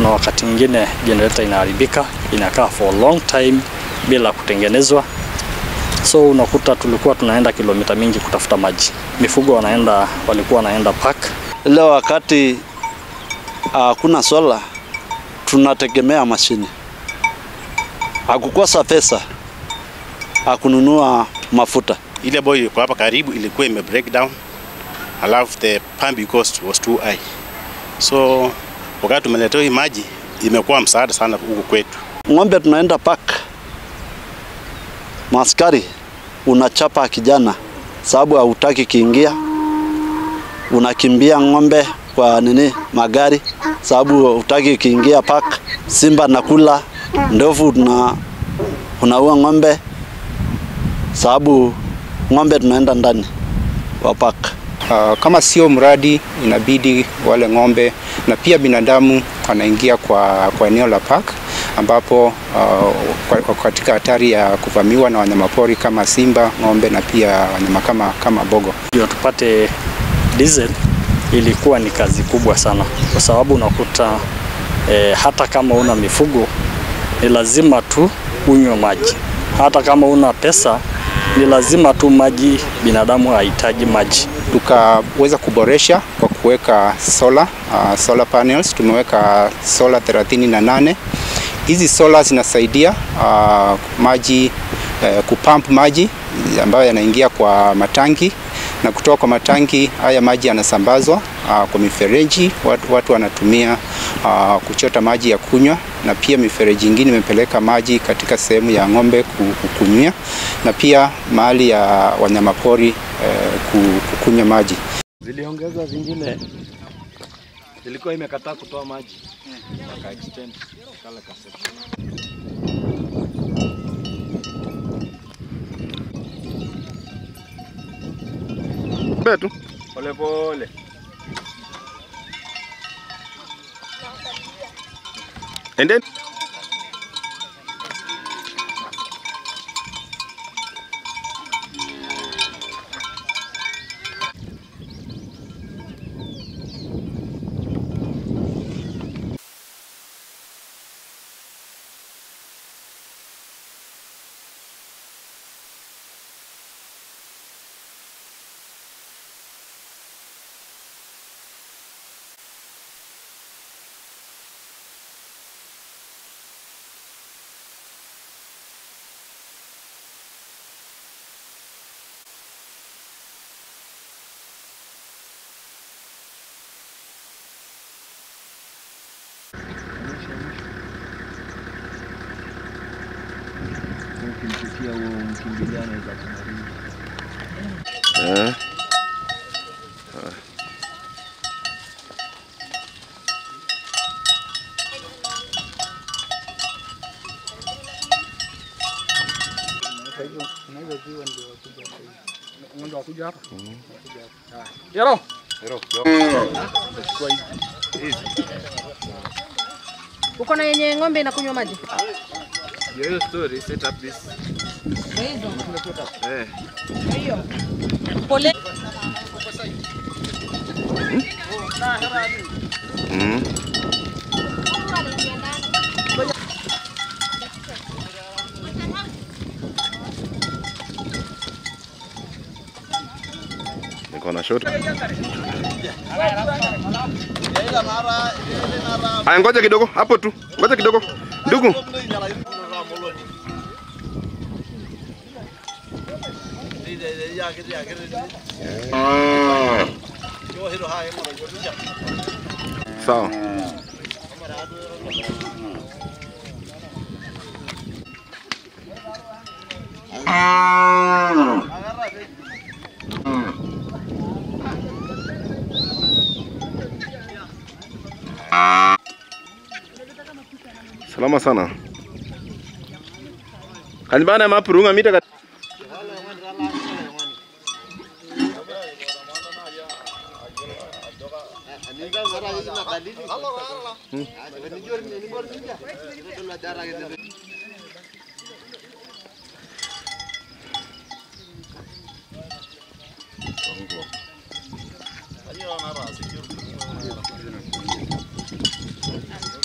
kuna wakati mwingine generator inaharibika, inakaa for long time bila kutengenezwa, so unakuta tulikuwa tunaenda kilomita mingi kutafuta maji. Mifugo wanaenda, walikuwa wanaenda park. Leo wakati hakuna sola, tunategemea mashine. Hakukosa pesa hakununua mafuta. ile ambayo ilikuwa hapa karibu ilikuwa ime break down, alafu the pumping cost was too high, so wakati tumeletewa hii maji imekuwa msaada sana huku kwetu. Ng'ombe tunaenda park, maskari unachapa kijana sababu hautaki kiingia, unakimbia ng'ombe kwa nini magari sababu hutaki kiingia park. Simba nakula ndovu, tuna unaua ng'ombe sababu ng'ombe tunaenda ndani wa park. Uh, kama sio mradi inabidi wale ng'ombe na pia binadamu wanaingia kwa, kwa eneo la park ambapo uh, kwa- katika hatari ya kuvamiwa na wanyamapori kama simba, ng'ombe na pia wanyama kama, kama bogo. ndio tupate diesel ilikuwa ni kazi kubwa sana, kwa sababu unakuta eh, hata kama una mifugo ni lazima tu unywe maji. Hata kama una pesa ni lazima tu maji, binadamu hahitaji maji. Tukaweza kuboresha kwa kuweka solar, uh, solar panels. Tumeweka solar 38 hizi solar zinasaidia uh, maji uh, kupump maji ambayo yanaingia kwa matangi na kutoka kwa matangi haya maji yanasambazwa uh, kwa mifereji watu, watu wanatumia uh, kuchota maji ya kunywa na pia mifereji ingine imepeleka maji katika sehemu ya ng'ombe ku- kukunywia na pia mahali ya wanyamapori eh, ku- kukunywa maji. ziliongeza zingine zilikuwa imekataa kutoa maji waka extend kala ka section. Betu. Pole pole. And then Ukimpitia huo mkimbilia anaweza kumaliza. eh, Uko na yenye ng'ombe inakunywa maji? Hiyo story set up this. Eh. Pole. mm. Niko na shot. Aya, ngoja kidogo hapo tu, ngoja kidogo ndugu. Sawa. Salama sana. Kanibana mapurunga mita kat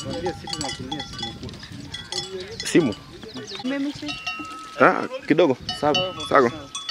Simu. Ah, kidogo. Sawa. Sawa.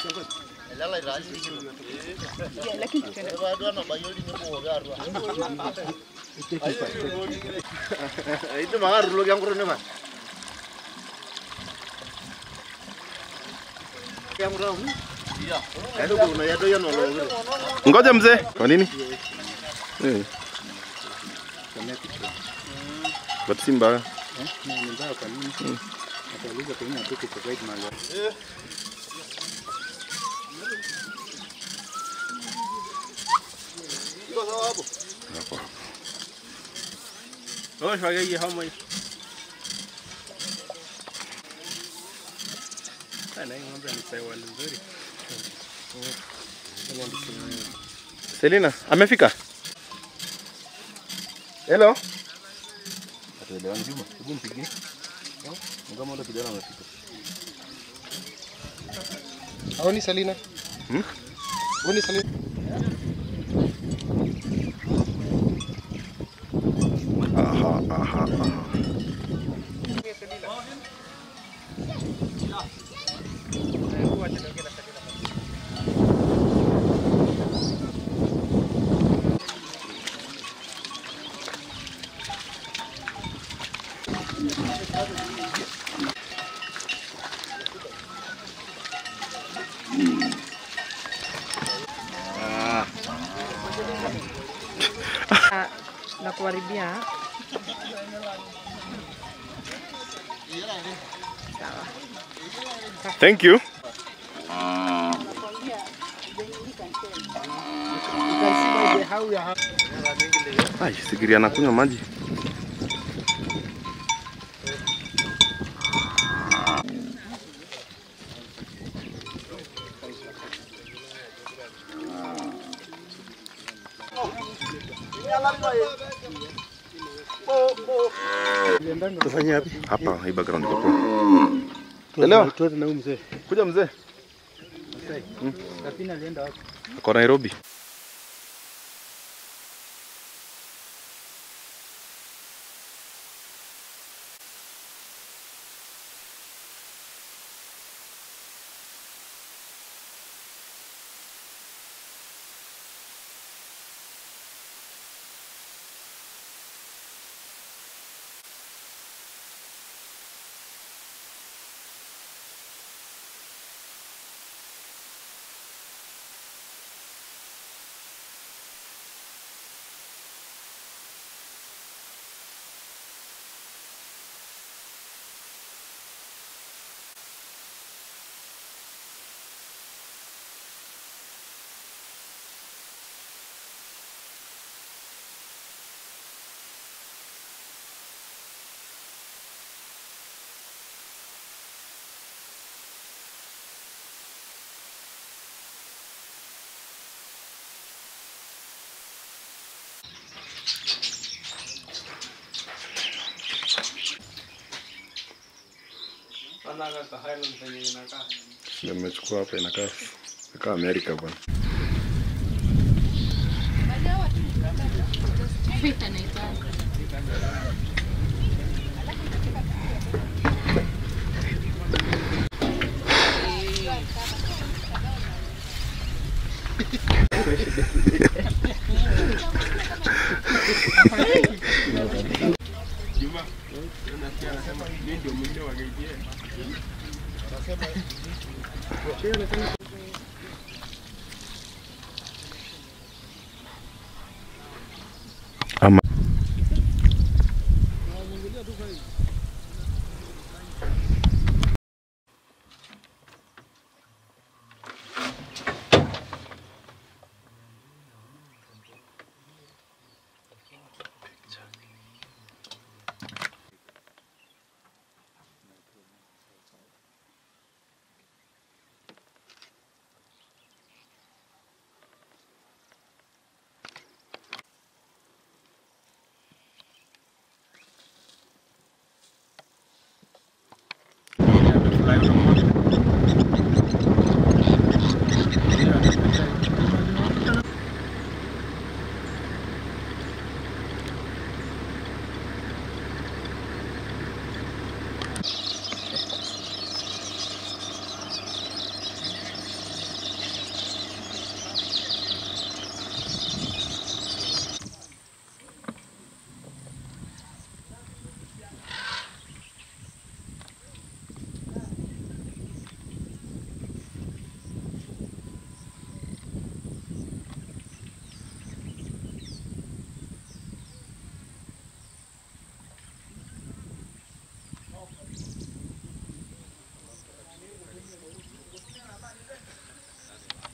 Ngoja mzee. Kwa nini? Eh. But si mbaya. Hapo. Oh, shwagei homa hii. Ana hii ng'ombe ni sawa nzuri. Selina, amefika? Hello? Haoni Selina? Hmm? Haoni Selina? Aha, aha, aha. na kuharibia. Thank you. Ai, sikiria anakunywa maji. Tufanye wapi? Hapa, hii background iko poa. Elewa? Tuende na huyu mzee. Kuja mzee. Lakini alienda wapi? Ako Nairobi. Ndio nimechukua hapa inakaa inakaa Amerika bwana. Ama Fly from